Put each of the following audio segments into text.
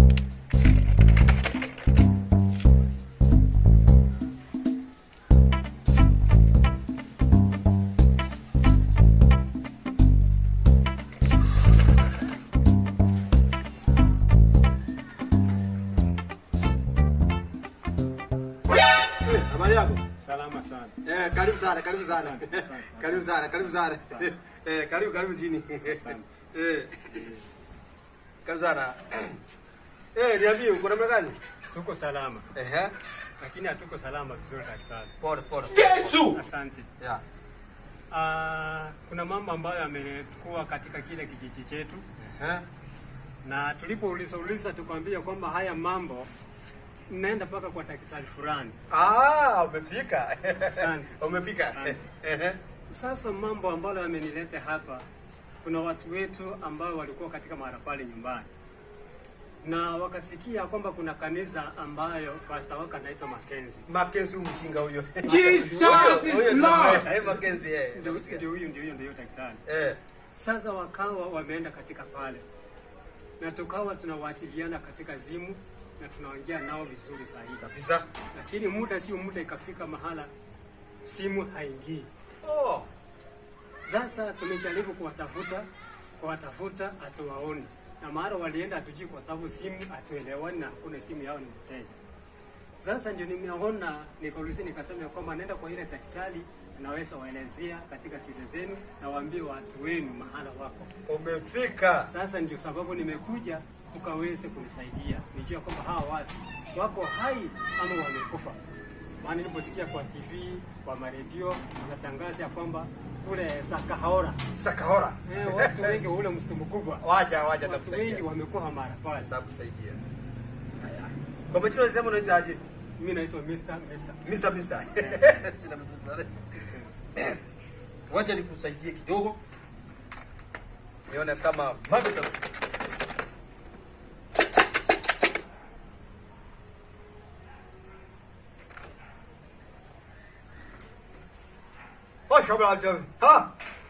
Eh, habari yako? Salama sana. Eh, karibu sana, karibu sana. Asante, asante. Karibu sana, karibu sana. Asante. Eh, karibu karibu chini. Asante. Eh. Karibu sana. Eh, niambie uko namna gani? Tuko salama, Ehe. lakini hatuko salama vizuri daktari. Pole pole. Asante. Yeah. Ah, kuna mambo ambayo yamenetukua katika kile kijiji chetu, Ehe. na tulipouliza uliza tukwambia kwamba haya mambo mnaenda mpaka kwa daktari fulani. Ah, umefika. Asante. Umefika. Asante. Ehe. Sasa mambo ambayo yamenileta hapa, kuna watu wetu ambao walikuwa katika mara pale nyumbani na wakasikia kwamba kuna kanisa ambayo pastor wake anaitwa Mackenzie. Mackenzie huyu mchinga huyo. Jesus Huyo- is huyo ndio Lord. mbaya. Eh, Mackenzie eh. Ndio ndio huyu ndio huyu ndio daktari. Eh. Sasa wakawa wameenda katika pale na tukawa tunawasiliana katika simu na tunaongea nao vizuri sahihi kabisa, Kabisa. lakini muda sio muda, ikafika mahala simu haingii. Oh. Sasa tumejaribu kuwatafuta kuwatafuta, hatuwaoni na mara walienda hatujui, kwa sababu simu hatuelewani na hakuna simu yao ni mteja. Sasa ndio nimeona nikauliza, nikasema ya kwamba naenda kwa ile daktari, naweza waelezea katika siri zenu na waambie watu wenu mahala wako. Umefika. Sasa ndio sababu nimekuja ukaweze kunisaidia nijue kwamba hawa watu wako hai ama wamekufa. Maana niliposikia kwa TV, kwa maredio wanatangaza ya kwamba kule Sakahora Sakahora. eh, watu wengi ule msitu mkubwa, Wacha wacha watu wengi takusaidia. wamekuwa mara pale. Takusaidia. Kwa majina unasema unaitwa aje? Mimi naitwa Mr. Mr. Mr. Mr. Jina mzuri sana. Wacha nikusaidie kidogo. Nione kama mambo ita- Oh, shabla ajabu. Ha?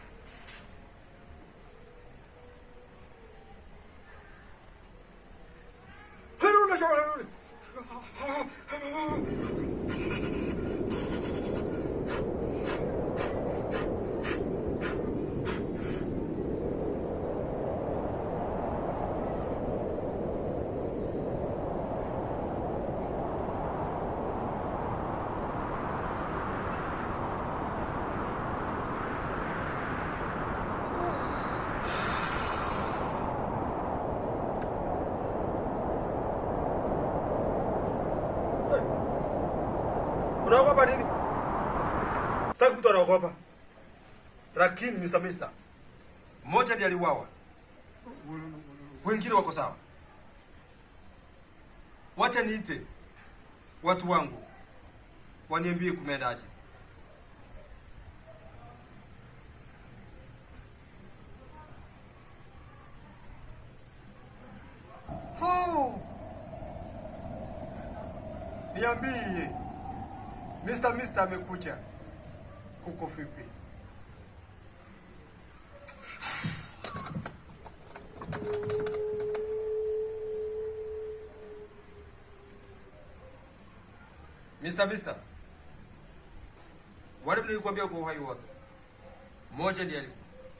Hello, shabla. Unaogopa nini? Sitaki mtu anaogopa. Lakini Mr. Mister, mmoja ndiye aliuawa, wengine wako sawa. Wacha niite watu wangu waniambie kumeendaje. Oh. Niambie. Mr. Mister amekuja. Kuko vipi? Mr. Mister. Wale nilikwambia kwa uhai wote. Mmoja ndiye alikufa.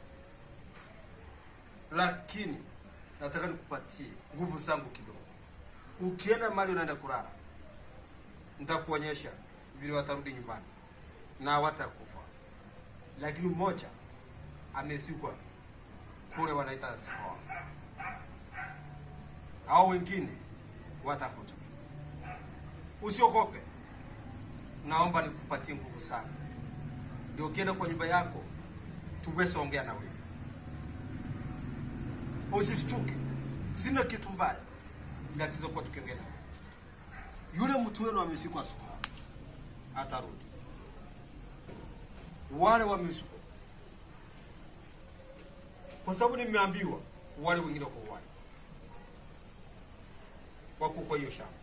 Lakini nataka nikupatie nguvu zangu kidogo. Ukienda mahali unaenda kulala, nitakuonyesha vile watarudi nyumbani na hawatakufa. Lakini mmoja amezikwa kule wanaita Sikoa, hao wengine watakuja. Usiogope, naomba nikupatie nguvu sana, ndio ukienda kwa nyumba yako tuweze ongea na wewe. Usishtuke, sina kitu mbaya, ila tulizokuwa tukiongea na wewe. Yule mtu wenu amezikwa Sikoa, atarudi. Wale wamezikwa kwa sababu nimeambiwa wale wengine wako uhai, wako kwa hiyo shamba.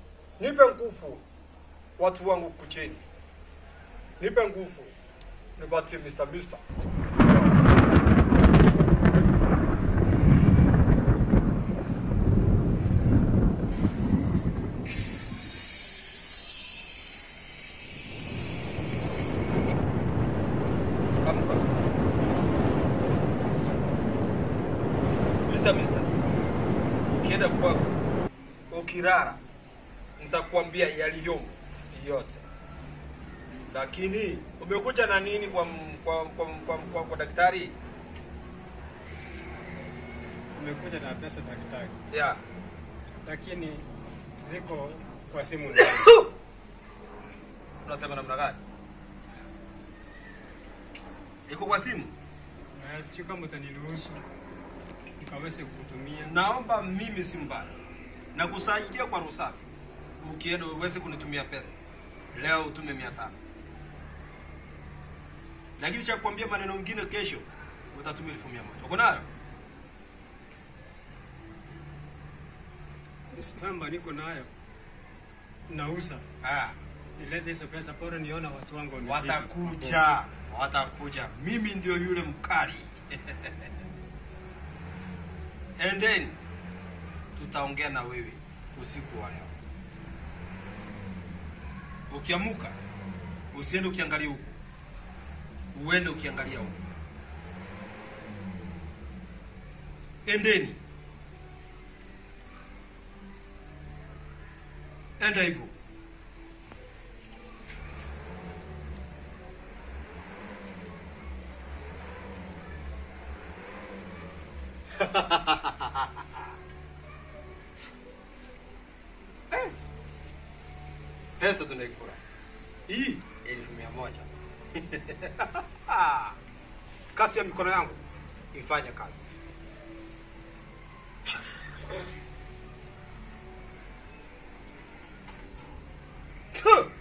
Nipe nguvu watu wangu kucheni, nipe nguvu nipa but Mr. Mister. Amka. Mr. Mister. Ukienda kwako ukirara nitakwambia yaliyomo yote. Lakini umekuja na nini kwa m- kwa kwa, kwa, kwa, kwa daktari? Umekuja na pesa daktari, Yeah. lakini ziko kwa simu zangu. Unasema namna gani? Iko kwa simu? Na sijui kama utaniruhusu nikaweze kutumia. Naomba mimi si mbaya. Na kusaidia kwa rusafi. Ukienda uweze kunitumia pesa. Leo utume mia tano. Lakini cha kuambia maneno mengine kesho utatumia elfu mia moja. Uko nayo? Shamba niko nayo nauza, Ah, nilete hizo pesa, bora niona watu wangu wamefika. watakuja. Watakuja. Mimi ndio yule mkali. And then tutaongea na wewe usiku wa leo. Ukiamuka usiende ukiangalia huku, uende ukiangalia huku. Endeni, enda hivyo. pesa tunaikula hii elfu mia moja kazi ya mikono yangu ifanye kazi Huh.